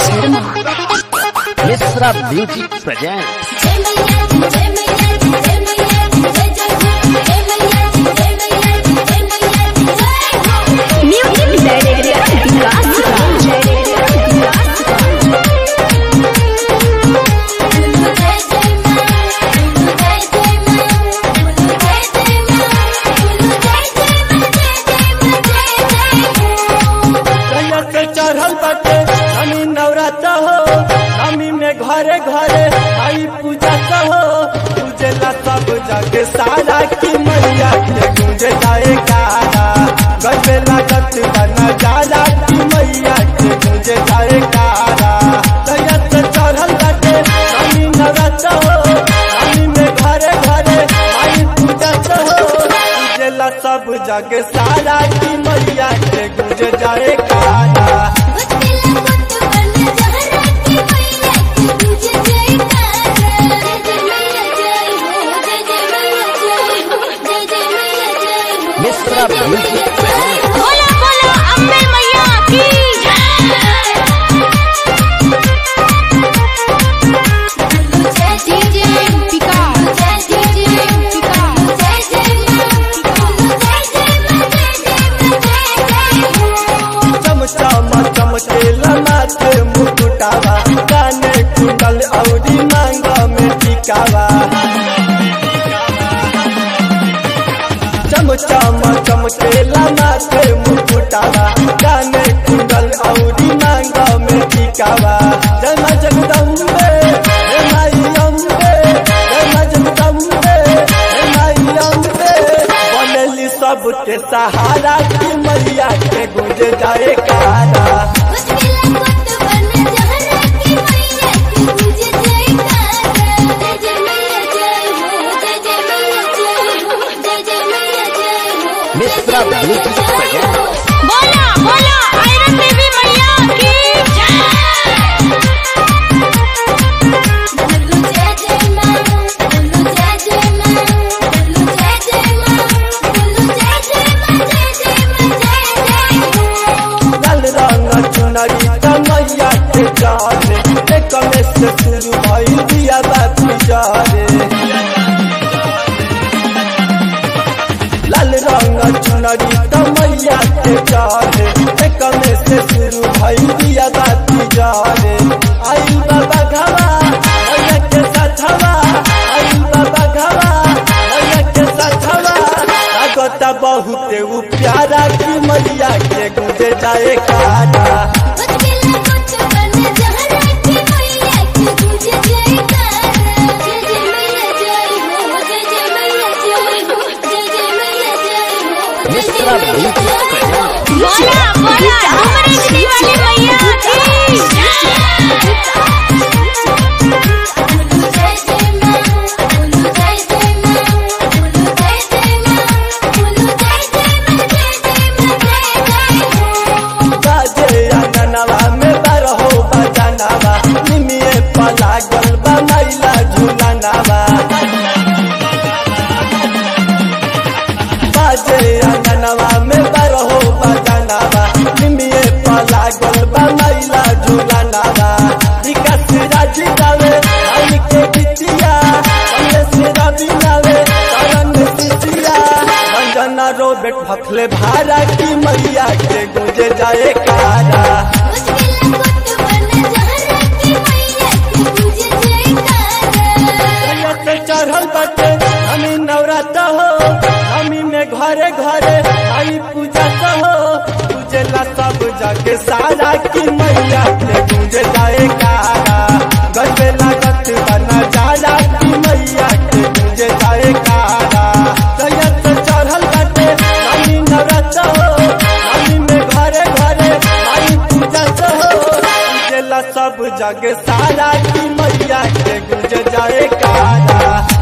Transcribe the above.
Sharma Mishra music present जय मैया जय मैया जय मैया जय जय हो जय मैया जय मैया जय मैया जय हो म्यूजिक डायरेक्टर विकास राज जय जय मां जय जय मां जय जय मां जय जय हो कहिया से चढ़ल बाटे हमी नवरात्र हो हमी में घरे घरे आई पूजा कहो पूजेला सब जग सारा की मैया के गूंजे जाए गारा गजबे लागत बना जाला की मैया के गूंजे जाए गारा कहिया से चढ़ल बाटे हमी नवरात्र हो हमी में घरे घरे आई पूजा कहो पूजेला सब जग सारा की मैया के गूंजे जाए गारा बचेला पुत बन जहरा की मैया की तुझे जयकारा जय जय मैया जय हो जय जय मैया जय हो जय जय मैया जय हो मिश्रा म्यूजिक प्रेजेंट बोला बोला अम्बे मैया की जय जय जय पिका जय जय जय पिका जय जय मां जय जय मां जय जय मां जय जय हो चमचम चमकेला माथे मुकुटावा काने कुंडल औरी मांग में टिकावा चमचम चमकेला माथे मुकुटावा काने कुंडल औरी मांग में टिकावा जय मां जगदम्बे हे माई अम्बे जय मां जगदम्बे हे माई अम्बे बनली सबके सहारा की मैया के गुंज जाए कारा बचेला पुत बन जहरा की मैया की तुझे जयकारा जय जय मैया जय हो जय जय मैया जय हो जय जय मैया जय हो मिश्रा म्यूजिक प्रेजेंट बोला बोला आयरन देवी मैया की बोलो जय जय मां बोलो जय जय मां बोलो जय जय मां बोलो जय जय मां जय जय मां जय जय हो लाल रंग चुनरी त मैया के जाने एक में से शुरू भइल दिया बाती जाने लाल रंग चुनरी त मैया के जाने एक में से शुरू भइल दिया बाती जाने आई बाबा घवा मैया के साथवा आई बाबा घवा मैया के साथवा लागता बहुत उ प्यारा की मैया के गुंजे जाए कारा बचेला पुत बन जहरा की मैया की तुझे जयकारा जय जय मैया जय हो जय जय मैया जय हो जय जय मैया जय हो जय मिश्रा जय मैया म्यूजिक जय हो प्रेजेंट बोला बोला डुमरेजनी वाली मैया की बोलो जय जय मां बोलो जय जय मां बोलो जय जय मां बोलो जय जय मां जय जय मां जय जय हो बाजे अंगनवा में बरहो बजनवा निमिए पलागल बा मैला झुलनवा बाजे अंगनवा में बरहो बजनवा निमिए पलागल बा मैला झुलनवा विकास राज गावे आई के बिटिया कमलेश रवि गावे करण सिसिया रंजना रोबेट भखले भारा की मैया के गुंजे जाए कारा बचेला पुत बन जहरा की मैया की तुझे जयकारा कहिया से चढ़ल बाटे हमी नवरात्र हो हमी में घरे घरे आई पूजा कहो पूजेला सब जग सारा की मैया के गुंजे जाए कारा गजबे लागत बना जाला की मैया के गुंजे जाए कारा कहिया से चढ़ल बाटे हमी नवरात्र हो हमी में घरे घरे आई पूजा कहो पूजेला सब जग सारा की मैया के गुंज जाए कारा